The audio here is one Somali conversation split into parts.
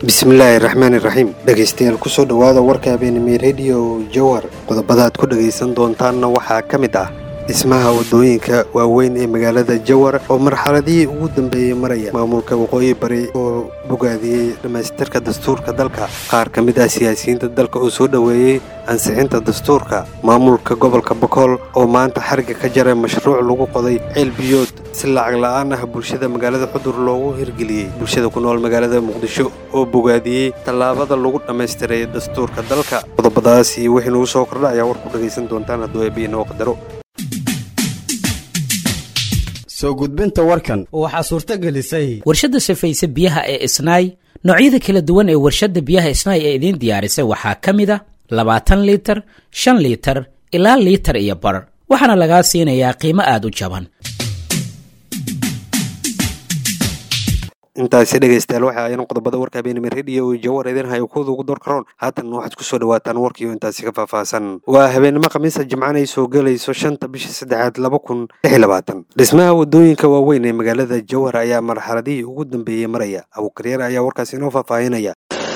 bismillaahi raxmaani raxiim dhegaystayaal kusoo dhowaada warka habeenimey rediyo jawar qodobada aad ku dhagaysan doontaanna waxaa ka mid ah dhismaha waddooyinka waaweyn ee magaalada jawar oo marxaladihii ugu dambeeyey maraya maamulka waqooyi bari oo bogaadiyey dhammaystirka dastuurka dalka qaar ka mid ah siyaasiyiinta dalka oo soo dhoweeyey ansixinta dastuurka maamulka gobolka bokool oo maanta xariga ka jaray mashruuc lagu qoday ceel biyood si lacag la'aan ah bulshada magaalada xudur loogu hirgeliyey bulshada ku nool magaalada muqdisho oo bogaadiyey tallaabada lagu dhammaystiray dastuurka dalka qodobadaas iyo wixii nagu soo kordha ayaa war ku dhagaysan doontaan hadduu eebbi inoo qadaro soo gudbinta warkan waxaa suurto gelisay warshadda safayse biyaha ee isnaay noocyada kala duwan ee warshadda biyaha isnaay ee idiin diyaarisay waxaa ka mid a labaatan liitar shan liitar ilaa liitar iyo bar waxaana lagaa siinayaa qiimo aad u jaban intaasi dhegaystayaal waxa ayaan qodobada warka habeenimo rediyo jawar idin hayo kuwada ugu door karoon haatan waxaad kusoo dhawaataan warkiio intaasi ka faahfaahsan waa habeenimo khamiisa jimcaan ay soo gelayso shanta bisha saddexaad laba kun lix labaatan dhismaha waddooyinka waaweyn ee magaalada jawhar ayaa marxaladihii ugu dambeeyey maraya abuukaryaar ayaa warkaasi inoo faahfaahinaya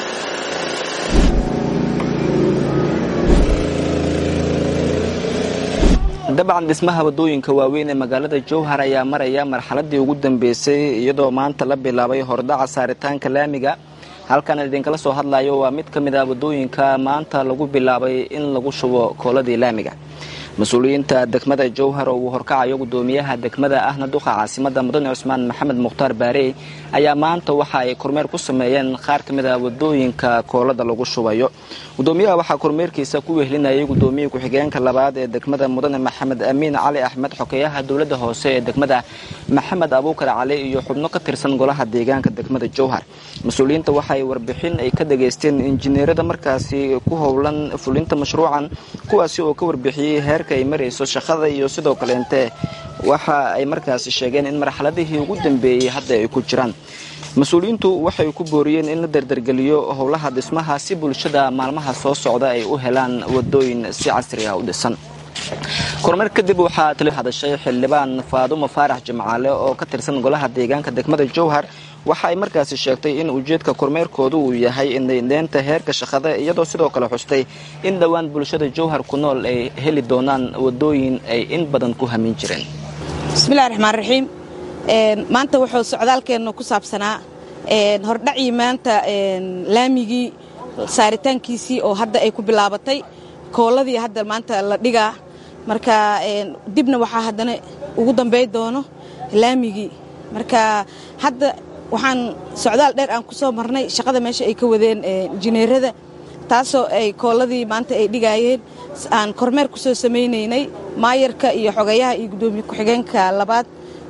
dabcan dhismaha waddooyinka waaweyn ee magaalada jowhar ayaa maraya marxaladii ugu dambeysay iyadoo maanta la bilaabay hordhaca saaritaanka laamiga halkan idinkala soo hadlayo waa mid ka mid ah waddooyinka maanta lagu bilaabay in lagu shubo kooladii laamiga mas-uuliyiinta degmada jowhar oo uu horkacayo gudoomiyaha degmada ahna duqa caasimada mudane cusmaan maxamed mukhtaar baarey ayaa maanta waxa ay kormeer ku sameeyeen qaar ka mid ah waddooyinka koolada lagu shubayo gudoomiyaha waxaa kormeerkiisa ku wehlinayay gudoomiyii ku-xigeenka labaad ee degmada mudane maxamed amiin cali axmed xokeeyaha dowladda hoose ee degmada maxamed abuukar cali iyo xubno ka tirsan golaha deegaanka degmada jowhar mas-uuliyiinta waxaay warbixin ay ka dhageysteen injineerada markaasi ku howlan fulinta mashruucan kuwaasi oo ka warbixiyey heerka ay marayso shaqada iyo sidoo kaleente waxa ay markaasi sheegeen in marxaladihii ugu dambeeyey hadda ay ku jiraan mas-uuliyiintu waxay ku booriyeen in la dardargeliyo howlaha dhismaha si bulshada maalmaha soo socda ay u helaan wadooyin si casri ah u dhisan kormeer kadib waxaa tala hadashay xildhibaan faadumo faarax jimcaale oo ka tirsan golaha deegaanka degmada jowhar waxa ay markaasi sheegtay in ujeedka kormeerkoodu uu yahay indhayndeynta heerka shaqada iyadoo sidoo kale xustay in dhowaan bulshada jowhar ku nool ay heli doonaan wadooyin ay in badan ku hamin jireen bismillahi raxmaan raxiim maanta wuxuu socdaalkeenna ku saabsanaa hordhacii maanta laamigii saaritaankiisii oo hadda ay ku bilaabatay kooladii hadda maanta la dhigaa marka dibna waxaa haddana ugu dambay doono laamigii marka hadda waxaan socdaal dheer aan ku soo marnay shaqada meesha ay ka wadeen injineerada taasoo ay kooladii maanta ay dhigaayeen aan kormeer ku soo samaynaynay maayarka iyo xogayaha iyo gudoomiye ku-xigeenka labaad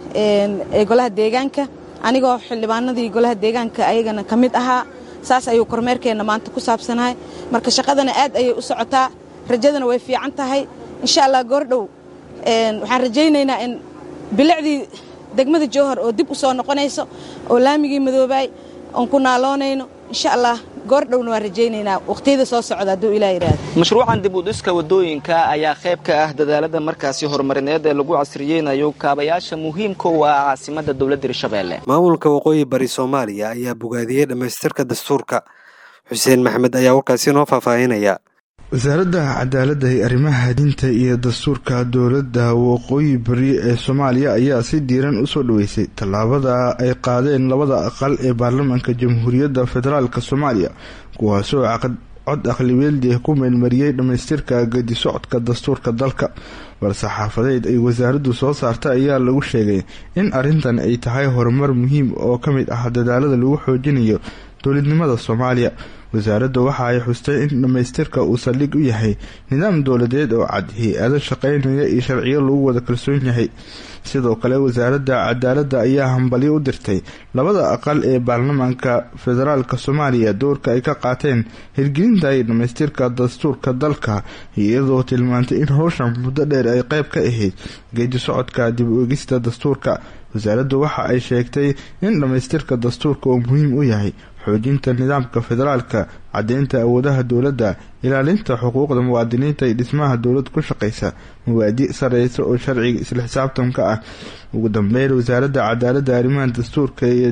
ee golaha deegaanka anigoo xildhibaanadii golaha deegaanka ayagana ka mid ahaa saas ayuu kormeerkeenna maanta ku saabsanahay marka shaqadana aad ayay u socotaa rajadana way fiican tahay insha allah goordhow waxaan rajaynaynaa in bilicdii degmada jowhar oo dib u soo noqonayso oo laamigii madoobaay oon ku naaloonayno insha allah goordhowna waan rajaynaynaa waqhtiyada soo socda hadduu ilaa yidhaahdo mashruucan dib u dhiska waddooyinka ayaa qayb ka ah dadaalada markaasi horumarineed ee lagu casriyeynayo kaabayaasha muhiimka u ah caasimadda dowladda hirshabeelle maamulka waqooyi bari soomaaliya ayaa bogaadiyey dhammaystirka dastuurka xuseen maxamed ayaa warkaasi noo faahfaahinaya wasaaradda cadaaladda ee arrimaha diinta iyo dastuurka dowladda waqooyi bari ee soomaaliya ayaa si diiran usoo dhaweysay tallaabada ay qaadeen labada aqal ee baarlamaanka jamhuuriyadda federaalk soomaaliya kuwaasoo cod aqlibeeldii ku meelmariyey dhammaystirka gedi socodka dastuurka dalka war-saxaafadeed ay wasaaraddu soo saartay ayaa lagu sheegay in arrintan ay tahay horumar muhiim oo ka mid ah dadaalada lagu xoojinayo dowladnimada soomaaliya wasaaradda waxa ay xustay in dhammaystirka uu saldhig u yahay nidaam dowladeed oo cad hay-ado shaqaynaya iyo sharciyo lagu wada kalsoon yahay sidoo kale wasaaradda cadaaladda ayaa hambalyo u dirtay labada aqal ee baarlamaanka federaalk soomaaliya doorka ay ka qaateen hirgelinta iyo dhammaystirka dastuurka dalka iyadoo tilmaantay in howshan muddo dheer ay qayb ka ahayd geedi socodka dib u egista dastuurka wasaaraddu waxa ay sheegtay in dhammaystirka dastuurka uu muhiim u yahay xoojinta nidaamka federaalka caddeynta awoodaha dowladda ilaalinta xuquuqda muwaadiniinta iyo dhismaha dowlad ku shaqaysa mawaadi sareysa oo sharciga isla xisaabtanka ah ugu dambeyn wasaaradda cadaaladda arrimaha dastuurka iyo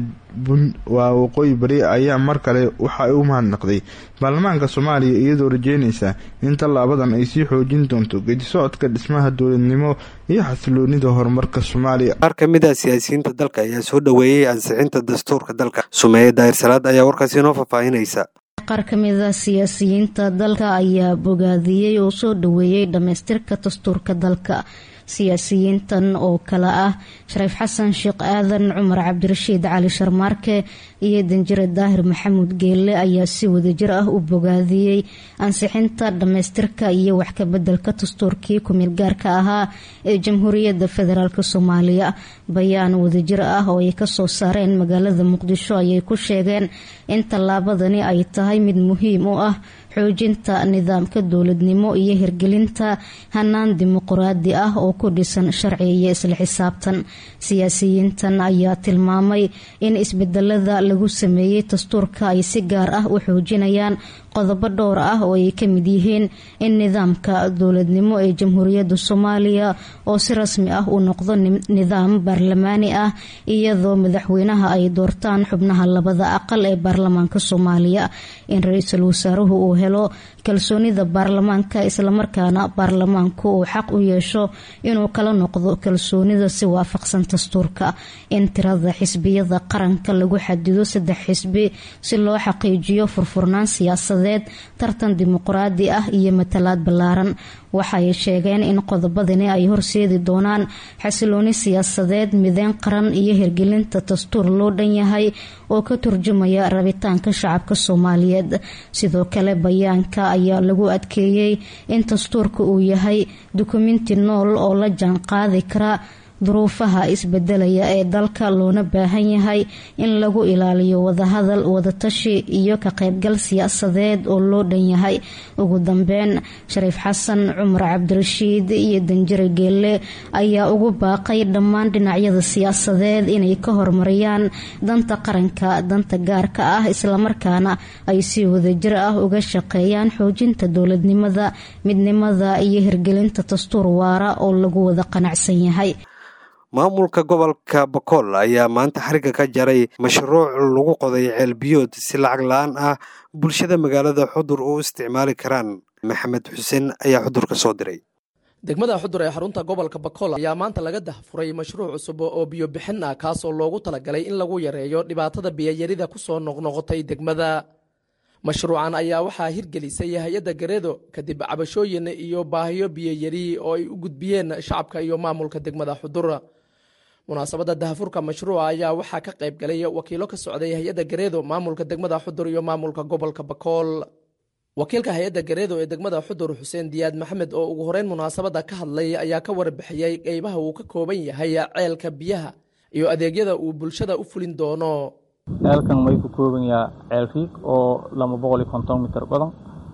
waa waqooyi bari ayaa mar kale waxa ay u mahadnaqday baarlamaanka soomaaliya iyadoo rajeynaysa in tallaabadan ay sii xoojin doonto geedi socodka dhismaha dowladnimo iyo xasiloonida horumarka soomaaliya qaar ka mid ah siyaasiyiinta dalka ayaa soo dhoweeyey ansixinta dastuurka dalka sumeeye daahir salaad ayaa warkaasi inoo faahfaahinaysa qaar ka mid a siyaasiyiinta dalka ayaa bogaadiyey oo soo dhoweeyey dhammaystirka dastuurka dalka siyaasiyiintan oo kale ah shariif xasan sheekh aadan cumar cabdirashiid cali sharmaarke iyo danjire daahir maxamuud geelle ayaa si wadajir ah u bogaadiyey ansixinta dhammaystirka iyo wax kabedelka dastuurkii kumeel gaarka ahaa ee jamhuuriyadda federaalk soomaaliya bayaan wadajir ah oo ay kasoo saareen magaalada muqdisho ayay ku sheegeen in tallaabadani ay tahay mid muhiim u ah xoojinta nidaamka dowladnimo iyo hirgelinta hanaan dimuquraadi ah oo ku dhisan sharci iyo isla xisaabtan siyaasiyiintan ayaa tilmaamay in isbedelada lagu sameeyey dastuurka ay si gaar ah u xoojinayaan qodobo dhowr ah oo ay ka mid yihiin in nidaamka dowladnimo ee jamhuuriyadda soomaaliya oo si rasmi ah uu noqdo nidaam baarlamaani ah iyadoo madaxweynaha ay doortaan xubnaha labada aqal ee baarlamaanka soomaaliya in ra-iisul wasaaruhu uu helo kalsoonida baarlamaanka islamarkaana baarlamaanku uu xaq u yeesho inuu kala noqdo kalsoonida si waafaqsan dastuurka in tirada xisbiyada qaranka lagu xadido saddex xisbi si loo xaqiijiyo furfurnaan siyaasadeed tartan dimuquraadi ah iyo matalaad ballaaran waxay sheegeen in qodobadani ay horseedi doonaan xasilooni siyaasadeed mideyn qaran iyo hirgelinta dastuur loo dhan yahay oo ka turjumaya rabitaanka shacabka soomaaliyeed sidoo kale bayaanka ayaa lagu adkeeyey in dastuurka uu yahay dukumenti nool oo la jaan qaadi kara duruufaha isbedelaya ee dalka loona baahan yahay in lagu ilaaliyo wadahadal wadatashi iyo ka qaybgal siyaasadeed oo loo dhan yahay ugu dambeyn shariif xasan cumar cabdirashiid iyo danjire geelle ayaa ugu baaqay dhammaan dhinacyada siyaasadeed inay ka horumariyaan danta qaranka danta gaarka ah islamarkaana ay si wadajir ah uga shaqeeyaan xoojinta dowladnimada midnimada iyo hirgelinta dastuur waara oo lagu wada qanacsan yahay maamulka gobolka bakool ayaa maanta xariga ka jaray mashruuc lagu qoday ceelbiyood si lacag la-aan ah bulshada magaalada xudur u isticmaali karaan maxamed xuseen ayaa xudur ka soo diray degmada xudur ee xarunta gobolka bakool ayaa maanta laga dahfuray mashruuc cusub oo biyo bixin ah kaasoo loogu talagalay in lagu yareeyo dhibaatada biyayarida kusoo noqnoqotay degmada mashruucan ayaa waxaa hirgelisay hay-adda gareedo kadib cabashooyin iyo baahiyo biyayari oo ay u gudbiyeen shacabka iyo maamulka degmada xudur munaasabadda dahafurka mashruuca ayaa waxaa ka qayb galay wakiilo ka socday hay-adda gareedo maamulka degmada xudur iyo maamulka gobolka bakool wakiilka hay-adda gareedo ee degmada xudur xuseen diyaad maxamed oo ugu horeyn munaasabadda ka hadlay ayaa ka warbixiyey qeybaha uu ka kooban yahay ceelka biyaha iyo adeegyada uu bulshada u fulin doono ceelkan way ku kooban yaha ceel riig oo lama boqol iyo konton mitir badan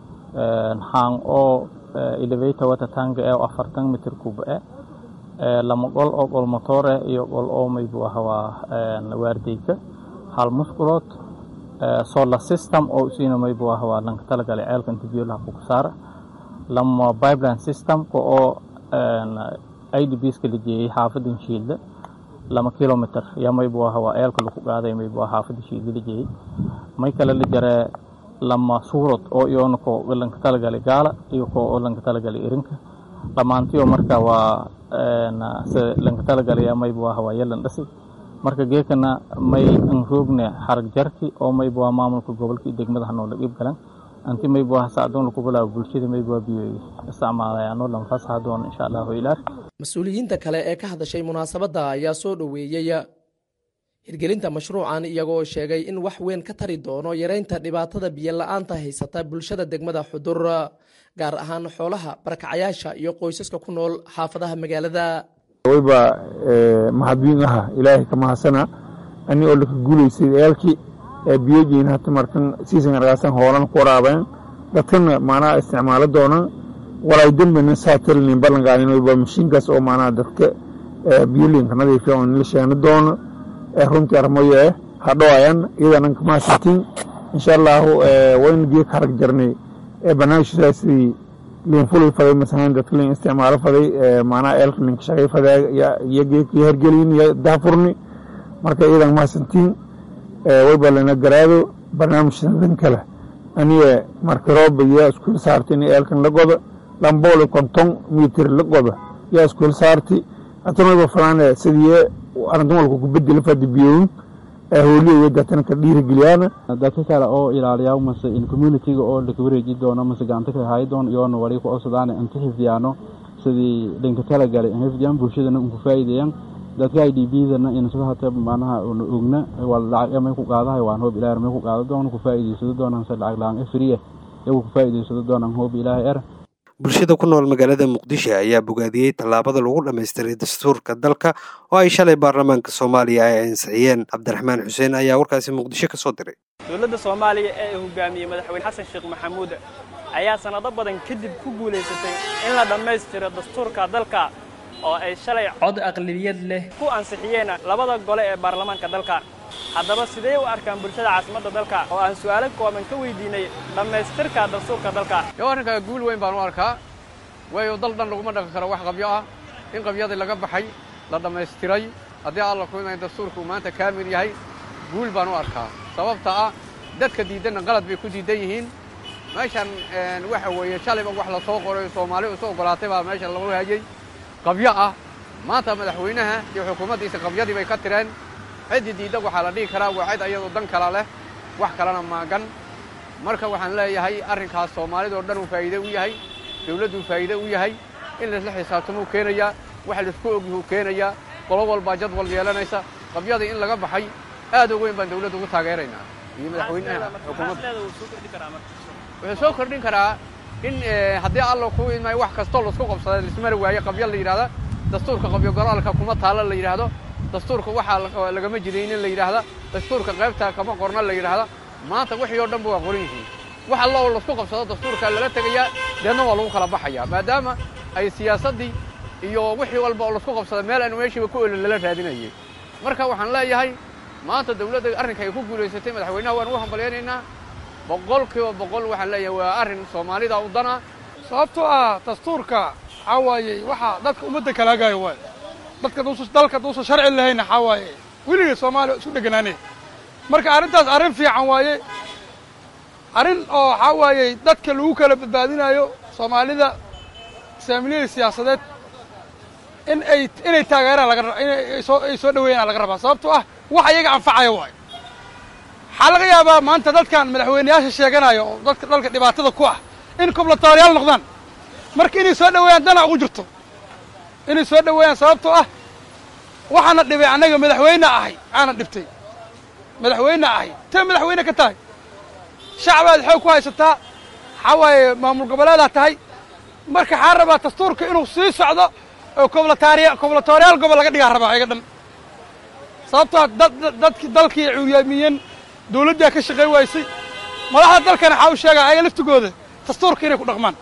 xaan oo elevator wata tanka ee afartan mitir kuba e lama gol oo gol motoore iyo gol oo maybu ah waa waardeyka hal musqulood solar system oo isiina maybu ah waa lanka talagalay ceelka inta biyo laha kuka saara lama pipeline systemka oo idbska la jeeyey xaafadin shiilda lama kilomitr yaa maybu ah waa eelka laku qaaday maybu ah xaafada shiilda la jeeyey may kale la jaree lama suurad oo iyoona ko lanka talagalay gaala iyo ko oo lanka talagalay irinka dhammaantiyo marka waa se lanka talagalaya maybu ah waa yalan dhasi marka geekana may an roogne xarag jarki oo maybu ah maamulka gobolka iyo degmada hanoola dhiib galan anti maybu ah sacdoon laku bilaabo bulshada maybu ah biyo isticmaalayaano lanfasaha doon insha allahu ilaah mas-uuliyiinta kale ee ka hadashay munaasabadda ayaa soo dhoweeyey hirgelinta mashruucan iyagoo sheegay in wax weyn ka tari doono yareynta dhibaatada biyo la-aanta haysata bulshada degmada xudur gaar ahaan xoolaha barakacayaasha iyo qoysaska ku nool xaafadaha magaalada wayba mahadwiin aha ilaahay ka mahadsana ani oo laka guulaysay eelkii biyojiin hata markan siisan argaasan hoolan ku waraabeen dadkana maanaha isticmaalo doonaan walay dembina saatirinin ballanqaadin wayba mashiinkaas oo maanaha dadka biyolinka nadiifa oo nila sheeno doono runtii armoye hadhowayan iyadanan kamahadsantiin insha allahu waynu biyo ka harag jarnay barnaamijkiisa sidii liin fulay faday masalan dadka liin isticmaalo faday maanaha eelka linka shaqay faday iyo geedkii hergelin iyo daafurni marka iyadan mahadsantiin wayba lana garaado barnaamijsadan kale aniga marka rooba yaa iskuul saartay in eelkan la godo lamboole konton mitir la godo yaa iskuul saartay atanwayba falaane sidii arintumalku ku bedeli fadi biyoyin hooliya dadkan ka dhiirigeliyaana dadka kale oo ilaaliyaa mase in communityga oo laka wareeji doono mase gacanta ka hayi doono iyoona wali ku codsadaan inta xifdiyaano sidii dhinka talagalay in xifdiyaan bulshadana unku faa'iideeyaan dadka i d b-dana in sida hata macnaha una ogna waa lacag may ku qaadahay waan hoob ilaahay may ku qaada doono ku faa'iideysado doonaan se lacag la-aan free iyagu ku faa'iideysado doonaan hoob ilaahay er bulshada ku nool magaalada muqdisho ayaa bogaadiyey tallaabada lagu dhammaystiray dastuurka dalka oo ay shalay baarlamaanka soomaaliya ay ansixiyeen cabdiraxmaan xuseen ayaa warkaasi muqdisho ka soo diray dowladda soomaaliya ee hogaamiyey madaxweyne xasan sheekh maxamuud ayaa sannado badan kadib ku guulaysatay in la dhammaystiro dastuurka dalka oo ay shalay cod aqlibiyad leh ku ansixiyeen labada gole ee baarlamaanka dalka haddaba sidee u arkaan bulshada caasimadda dalka oo aan su'aalo kooban ka weydiinay dhammaystirka dastuurka dalka yo arrinkaa guul weyn baan u arkaa waayo dal dhan laguma dhaqan karo wax qabyo ah in qabyadii laga baxay la dhammaystiray haddii alla ku imayn dastuurka uu maanta kaamil yahay guul baan u arkaa sababta ah dadka diidanna qalad bay ku diidan yihiin meeshan waxa weeye shalayba wax la soo qoray soomaali isu oggolaatay baa meeshan lagu hayay qabyo ah maanta madaxweynaha iyo xukuumaddiisa qabyadii bay ka tireen ciddii diidda waxaa la dhihi karaa waa cid ayadoo dan kala leh wax kalena maagan marka waxaan leeyahay arrinkaas soomaalidoo dhan uu faa'iide u yahay dawladduu faa'iide u yahay in laisla xisaabtamuu keenayaa wax laisku ogyahuu keenayaa qolo walbaa jadwal yeelanaysa qabyadii in laga baxay aad u weyn baan dawladda ugu taageeraynaa iyo madaxweynaha xukuumadda wuxuu soo kordhin karaa in haddii alla ku imay wax kastoo laisku qabsada laismari waaye qabyo la yidhahda dastuurka qabyo golaalka kuma taalla la yidhaahdo dastuurka waxaa lagama jidaynin la yidhaahda dastuurka qaybta kama qorna la yidhaahda maanta wixii oo dhan ba waa qoran yihiin wax alla oo laisku qabsado dastuurka lala tegayaa deedna waa lagu kala baxayaa maadaama ay siyaasaddii iyo wixii walba oo laisku qabsada meel aan meeshiiba ku olin lala raadinayay marka waxaan leeyahay maanta dawladda arrinka ay ku guulaysatay madaxweynaha waan ugu hambalyaynaynaa boqol kiiba boqol waxaan leeyahay waa arrin soomaalida u dana sababtoo ah dastuurka waxaa waayey waxaa dadka ummadda kala hagaayo waay dadka dalka duusan sharci lahayna waxaa waaye weligay soomaaliya isu dheganaanay marka arrintaas arrin fiican waaye arrin oo waxaa waayey dadka lagu kala badbaadinayo soomaalida saamiliyada siyaasadeed in ay inay taageeraan laga inay soo ay soo dhaweeyaan laga rabaa sababtoo ah wax iyaga anfacaya waayo waxaa laga yaabaa maanta dadkan madaxweyneyaasha sheeganaya oo dadka dalka dhibaatada ku ah in koblatooryaal noqdaan marka inay soo dhaweeyaan dana ugu jirto inay soo dhaweeyaan sababtoo ah waxaana dhibay annaga madaxweyne ahay aana dhibtay madaxweyne ahay tee madaxweyne ka tahay shacbaad xoog ku haysataa waxaa waaye maamul goboleedaa tahay marka waxaa rabaa dastuurka inuu sii socdo oo koblataariya koblatooryaal gobol laga dhigaa rabaa iga dhan sababtoo dad dadki dalkii cuuryaamiyeen dawladdaa ka shaqay waysay madaxda dalkana waxaa u sheegaa ayaga laftigooda dastuurka inay ku dhaqmaan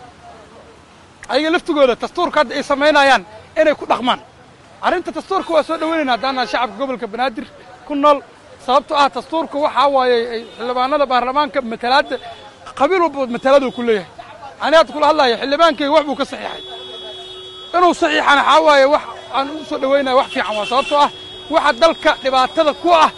ayaga laftigooda dastuurka hadda ay samaynayaan inay ku dhaqmaan arrinta dastuurka waa soo dhaweynayna haddaanaa shacabka gobolka banaadir ku nool sababtoo ah dastuurka waxaa waaye xildhibaanada baarlamaanka matalaadda qabiil walba mataladu ku leeyahay ani hadda kula hadlaya xildhibaankayga wax buu ka saxiixay inuu saxiixana waxaa waaye wax aan u soo dhaweynaya wax fiican waa sababtoo ah waxa dalka dhibaatada ku ah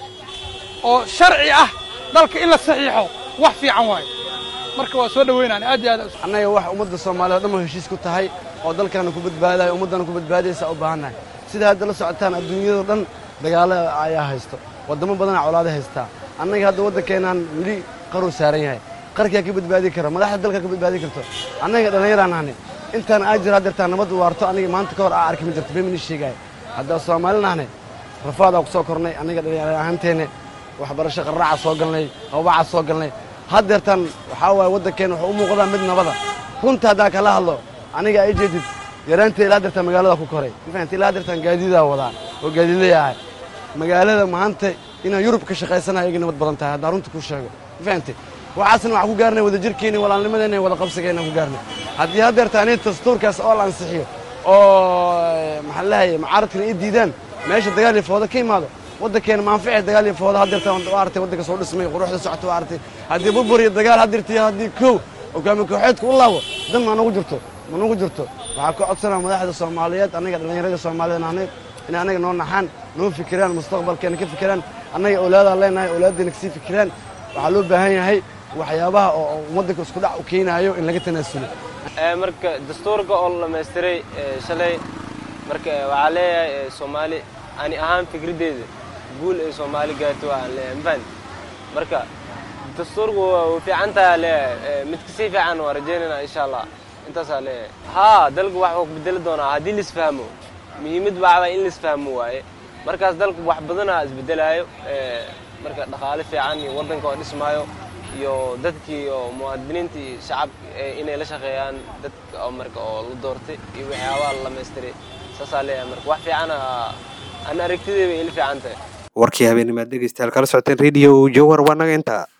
oo sharci ah dalka in la saxiixo wax fiican waaye marka waa soo dhaweynaan aad iyo aad annaga wax ummadda soomaaliya o dhan ba heshiis ku tahay oo dalkaana ku badbaadayo ummaddana ku badbaadaysa u baahannahay sida hadda la socotaan adduunyado dhan dagaalo ayaa haysto waddamo badanaa colaada haystaa annaga hadda waddankeenaan weli qaruu saaran yahay qarkaa ka badbaadi kara madaxda dalka ka badbaadi karto annaga dhallinyaraan ahni intaan aa jira haddeertaan nabad waarto aniga maanta ka hor aa arki ma jirto bemini sheegaayo haddaa soomaalin ahne rafaadaa ku soo kornay annaga dhallinyar ahaanteenne waxbarasho qarraaca soo galnay hawbaca soo galnay haddeertaan waxaa waaye waddankeenna wuxuu u muuqdaa mid nabada runta haddaa kala hadlo aniga ay jeedid yaraanteeda ilaa haddeertaan magaalada ku koray mafahanta ilaa haddeertaan gaadiidaa wadaa oo gaadiidlaya ahay magaalada maanta inaan yurub ka shaqaysanayo iga nabad badan tahay haddaan runta ku sheego mafahante waxaasna waxaan ku gaarnay wada jirkeenni walaalnimadeenna wada qabsigeenaan ku gaarnay haddii haddeertaan in dastuurkaas oo la ansixiyo oo maxaan leeyahay mucaaradkana ii diidaan meesha dagaal iyo foodo ka imaado waddankeena maanficay dagaal iyo fooda hadirta waa artay waddanka soo dhismay quruxda socota waa artay haddii burbur iyo dagaal hadirtiyo haddii kow hogaamiye kooxeedka u laabo dan ma nagu jirto ma nagu jirto waxaa ka codsanaa madaxda soomaaliyeed annaga dhallinyarada soomaaliyeed nahnay inay annaga noo naxaan noo fikiraan mustaqbalkeena ka fikiraan annaga awlaadaan leenahay awlaaddeena kasii fikiraan waxaa loo baahan yahay waxyaabaha oo waddanka isku dhac u keenaayo in laga tanaasulo marka dastuurka oo la dhamaystiray shalay marka waxaa leeyahay soomaali ani ahaan fikraddeeda guul ay soomaali gaarto waxaan leeyahay mafahant marka dastuurku waa fiican tahay leeyahay mid kasii fiican waa rajaynayna insha allah intaasaa leeyahay haa dalku wax uu bedeli doonaa haddii laisfahmo muhiimad waxbaa in laisfahmo waaye markaas dalku wax badanaa isbedelaayo marka dhaqaale fiican iyo waddanka oo dhismaayo iyo dadkii oo muwaadiniinta iyo shacabka inay la shaqeeyaan dadka oo marka oo la doortay iyo waxyaabaha la dhamaystiray saasaa leeyahay marka wax fiicana an aragtidayba ila fiican tahay warkii habeenimaad dhegeystayaal kala socoteen radio jawhar waa naga intaa